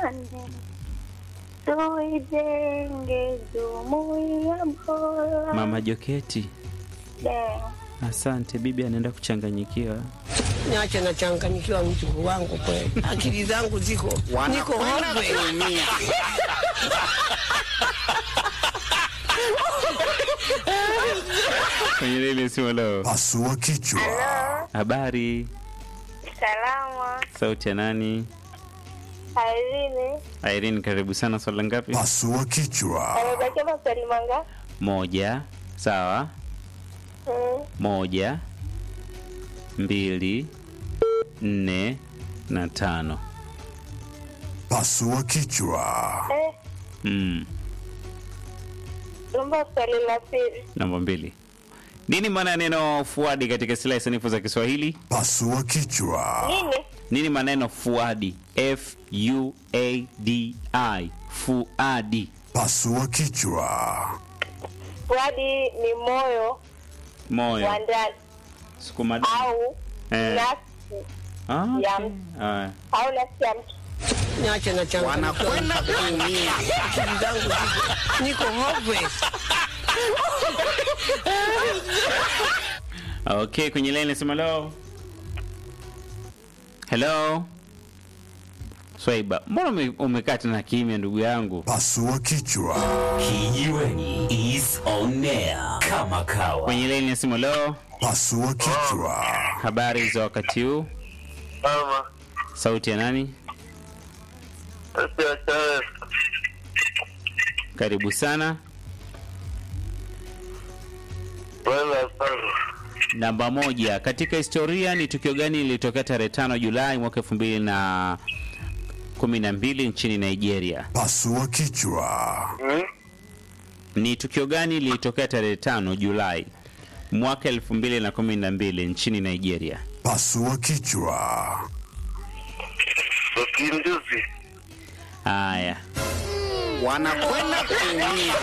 Tupendane, tuijenge jumuiya bora. Mama Joketi, De, asante. Bibi anaenda kuchanganyikiwa. Niache nachanganyikiwa mjukuu wangu kweli, akili zangu ziko niko hove. Kwenye lile simu leo. Pasua kichwa. Habari, salama. sauti ya nani? Irene, Irene, karibu sana. Swala ngapi? Pasua kichwa. amebakia maswali mangapi? Moja. Sawa. Mm, Moja, mbili, nne na tano. Pasua kichwa. eh, Mm. naomba swali la pili. Namba mbili. Nini maana ya neno fuadi katika silaha sanifu za Kiswahili? Pasua kichwa. Nini? Nini maneno fuadi? F U A D I. Fuadi. Pasua kichwa. Fuadi ni moyo Moyo. wa ndani Sukuma damu. au Eh. nafsi Ah, ya okay. mtu. Ah. au nafsi ya mtu. Niache nachanganyikiwa kuumia, akili zangu ziko niko hove. Okay, kwenye line nasema hello. Hello. Swaiba, mbona ume- umekaa tena kimya ndugu yangu? Pasua kichwa. Kijiweni is on air kama kawa. Kwenye line nasema hello. Pasua kichwa. Habari za wakati huu? Mama, Sauti ya nani? sasa Charles, Karibu sana. bwana sana. Namba moja, katika historia ni tukio gani lilitokea tarehe tano Julai mwaka elfu mbili na kumi na mbili nchini Nigeria? Pasua kichwa. Hmm? Ni tukio gani lilitokea tarehe tano Julai mwaka elfu mbili na kumi na mbili nchini Nigeria? Pasua kichwa. Mapinduzi. Haya, Wanakwenda kuumia.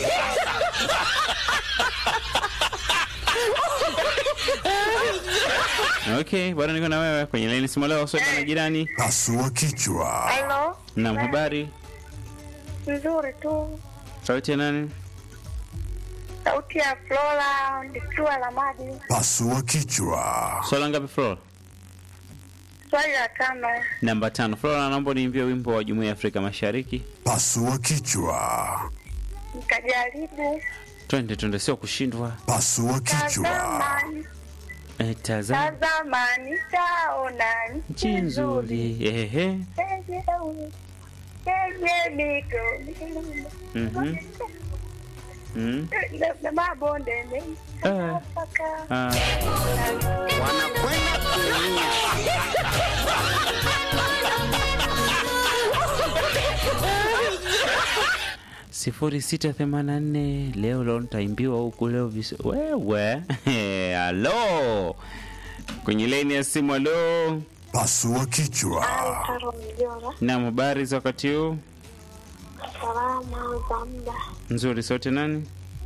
okay, bado niko na wewe kwenye laini simu leo. Swaiba na jirani. Pasua kichwa. Halo, Naam, habari, nzuri tu. sauti ya nani? Sauti ya Flora nikiwa la maji. Pasua kichwa. Swala ngapi Flora? Swali la tano. Namba tano. Flora, naomba niimbie wimbo wa Jumuiya ya Afrika Mashariki. Pasua kichwa. Nikajaribu Twende twende, sio kushindwa. Pasua kichwa. tazamani, Eh, tazama tazamani, taona nchi nzuri. Ehe. yenye mito milima Mhm. Mm. na- na mabonde mengi Ah. mpaka Ah. Wanakwenda kuumia. sifuri sita themanini na nne leo leo nitaimbiwa huku leo vis... wewe halo kwenye laini ya simu halo Pasua kichwa. Taro Mjora, nam habari za wakati huu salama za muda, nzuri sote nani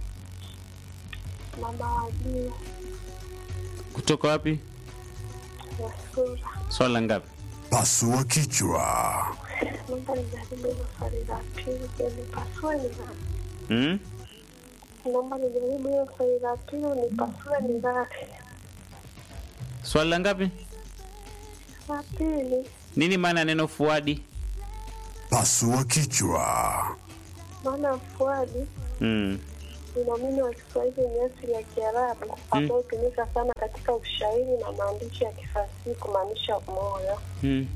mama wajia kutoka wapi ya sura. swala ngapi Pasua kichwa. Naomba nijaribu hilo swali la pili, je, nipasue ni ngapi? hmm? Naomba nijaribu hilo swali la pili, nipasue ni ngapi? swala ngapi La pili, nini maana ya neno fuadi Pasua kichwa. maana fuadi hmm. Unomini wa Kiswahili ni asili ya Kiarabu ambayo hutumika sana katika ushairi na maandishi ya kifasihi kumaanisha moyo. Hmm.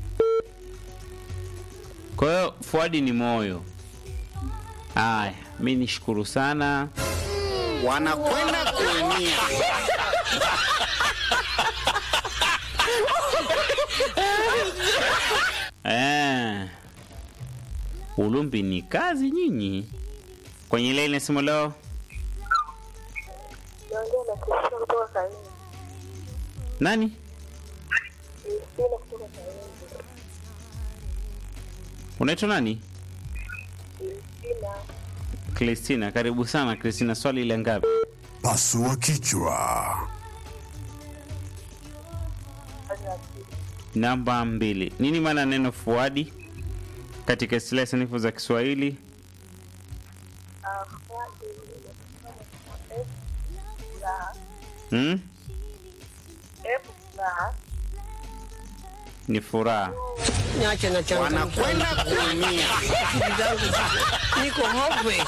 kwa hiyo fuadi ni moyo haya mi nishukuru sana Wanakwenda kuumia. Eh. Ulumbi ni kazi nyinyi. Kwenye ile ile simu leo Naongea na Kristina kutoka Kaini. nani? Kristina kutoka Kaini. Unaitwa nani? Kristina, Kristina. Karibu sana Kristina, swali ile ngapi? Pasua kichwa. swali la pili. Namba mbili. Nini maana ya neno fuadi katika istilahi sanifu za Kiswahili. Hmm? Ni furaha. Niache na changa wanakwenda kuumia. Akili zangu ziko niko hopeless.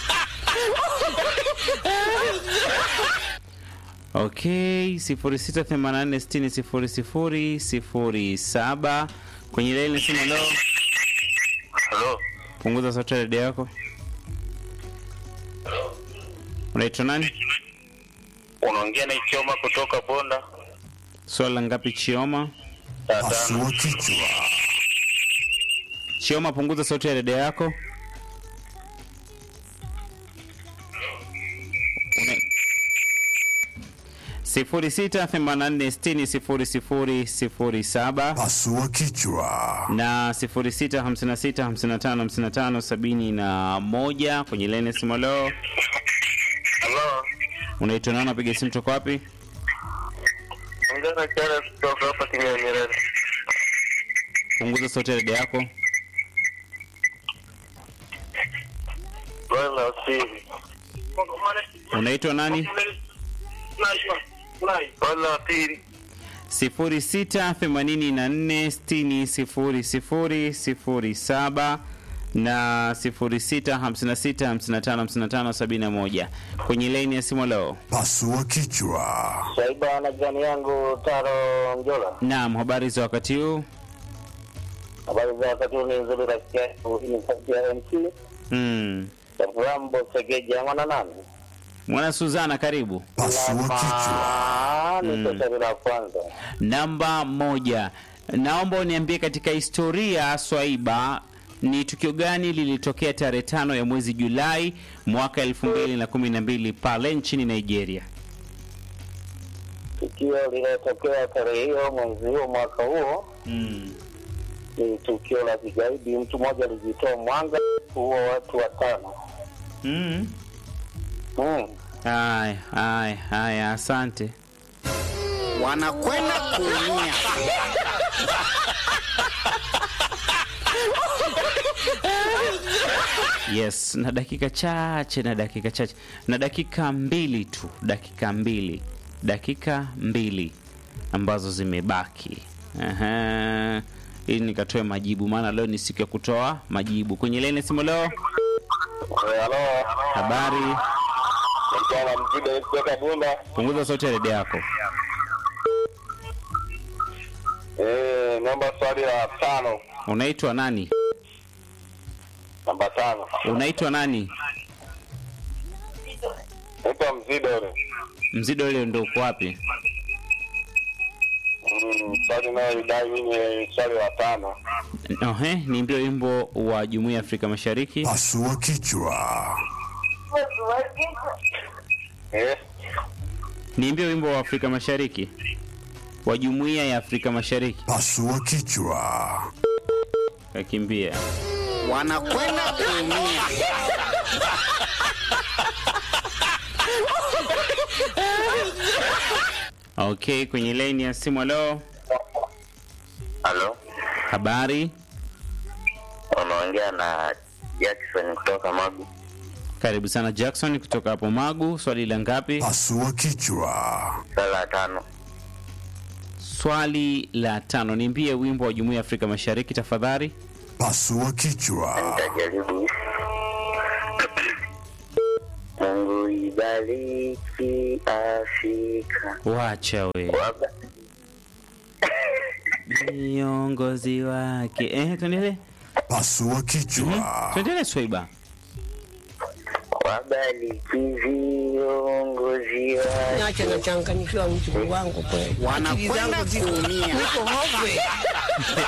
Okay, 0684600007 kwenye laini simu leo. Halo. Punguza sauti ya redio yako. Unaitwa nani? Unaongea na Ichoma kutoka Bonda. Swala ngapi Chioma? Saa tano. Pasua kichwa. Chioma, punguza sauti ya redio yako. Una... sifuri sita themanini na nne sitini sifuri sifuri sifuri saba Pasua kichwa. na sifuri sita hamsini na sita hamsini na tano hamsini na tano sabini na moja kwenye lene simu leo. Halo. Unaitwa nani? Unapiga simu toka wapi? Ongea na Charles kutoka hapa Kinyanyerere. Punguza sauti ya redio yako. Swali la pili. Unaitwa nani? Swali la pili. sifuri sita themanini na nne sitini sifuri sifuri sifuri saba na sifuri sita hamsini na sita hamsini na tano hamsini na tano sabini na moja kwenye laini ya simu leo. Pasua kichwa. Saiba na jirani yangu Taro Mjola. Naam, habari za wakati huu? Habari za wakati huu ni nzuri rafiki yangu. Hii ni sauti ya MC. Mm. Rambo Segeja mwana nani? Mwana Suzana, karibu. Pasua kichwa. Ah, ni swali la kwanza. Namba moja, naomba uniambie katika historia Swaiba, ni tukio gani lilitokea tarehe tano ya mwezi Julai mwaka elfu mbili na kumi na mbili pale nchini Nigeria? Tukio lililotokea tarehe hiyo mwezi huo mwaka huo Mm. ni tukio la kigaidi. Mtu mmoja alijitoa mwanga kuua watu watano. Mm. Mm. Haya, haya, haya, asante. Wanakwenda kuumia. Yes, na dakika chache, na dakika chache, na dakika mbili tu, dakika mbili, dakika mbili ambazo zimebaki. Aha. Ili nikatoe majibu, maana leo ni siku ya kutoa majibu. Kwenye leni simu leo, Halo. habari, Mjana mjida kutoka Bunda. punguza sauti ya redio yako. Eh, namba swali la tano. Unaitwa nani? Namba tano. Unaitwa nani? Naitwa Mzidore. Mzido ile ndo uko wapi? Mm, swali nayo idai mimi ni swali la tano. Ohe, niimbie wimbo wa Jumuiya ya Afrika Mashariki. Pasua kichwa. Eh, Niimbie wimbo wa Afrika Mashariki wa Jumuiya ya Afrika Mashariki. Pasua kichwa. Kakimbia. Wanakwenda kuumia. Okay, kwenye laini ya simu leo, halo. habari, Unaongea na Jackson kutoka Magu. karibu sana Jackson kutoka hapo Magu. Swali la ngapi? Pasua kichwa. Swali la tano. Swali la tano. Niimbie wimbo wa Jumuiya ya Afrika Mashariki tafadhali. Pasua kichwa. Nitajaribu. Mungu ibariki Afrika. Wacha we Waba- viongozi wake. Eh, tuendelee, Pasua kichwa. tuendelee Swaiba. Wabariki viongozi wake. Niache na changanyikiwa mtu wangu kweli. Akili zangu ziko niko hopeless.